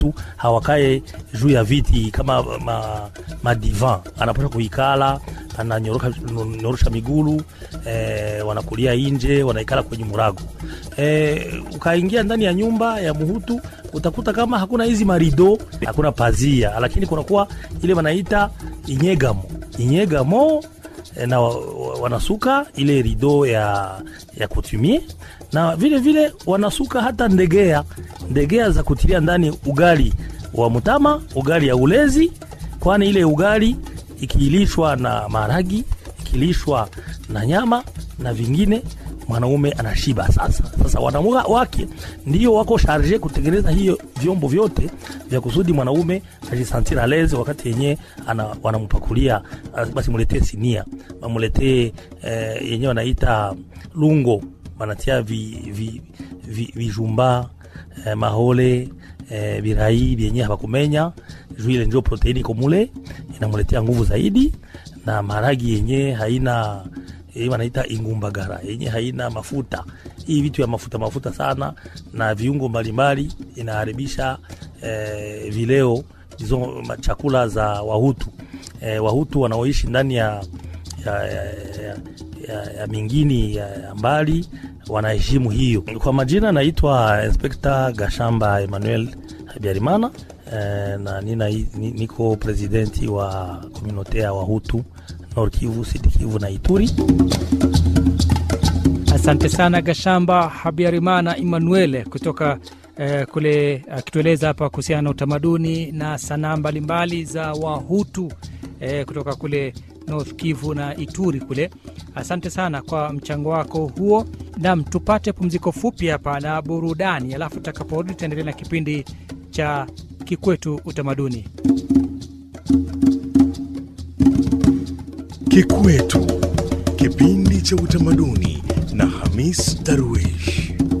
tu hawakae juu ya viti kama ma, madivan anapasha kuikala ananyorosha migulu eh, wanakulia inje wanaikala kwenye murago eh, ukaingia ndani ya nyumba ya muhutu utakuta kama hakuna hizi marido hakuna pazia lakini kunakuwa ile wanaita inyegamo inyegamo eh, na wa- wa- wanasuka ile rido ya, ya kutumie na vile vile wanasuka hata ndegea ndegea za kutilia ndani ugali wa mutama ugali ya ulezi kwani ile ugali ikilishwa na maharagi ikilishwa na nyama na vingine mwanaume anashiba sasa sasa wanaume wake ndio wako sharge kutengeneza hiyo vyombo vyote vya kusudi mwanaume ajisantir aleze wakati yenyewe ana- wanampakulia ah, basi muletee sinia wamuletee eh, yenyewe wanaita lungo wanatia vi, vi, vi, vijumba eh, mahole eh, birai vyenyewe hawakumenya juu ile ndio proteini iko mule inamuletea nguvu zaidi na maharagi yenyewe haina hii wanaita ingumbagara yenye haina mafuta hii vitu ya mafuta mafuta sana na viungo mbalimbali inaharibisha eh, vileo hizo ma- chakula za wahutu eh, wahutu wanaoishi ndani ya ya, ya, ya, ya, ya mingini ya, ya mbali wanaheshimu hiyo. Kwa majina naitwa Inspekta Gashamba Emmanuel Habiarimana eh, na nina, ni, niko presidenti wa komunote ya Wahutu Nord Kivu, Sud Kivu na Ituri. Asante sana Gashamba Habiarimana Emmanuel kutoka eh, kule akitueleza hapa kuhusiana na utamaduni na sanaa mbalimbali za Wahutu eh, kutoka kule North Kivu na Ituri kule. Asante sana kwa mchango wako huo. Nam, tupate pumziko fupi hapa na burudani, alafu tutakaporudi tutaendelea na kipindi cha Kikwetu Utamaduni. Kikwetu, kipindi cha utamaduni na Hamis Darwish.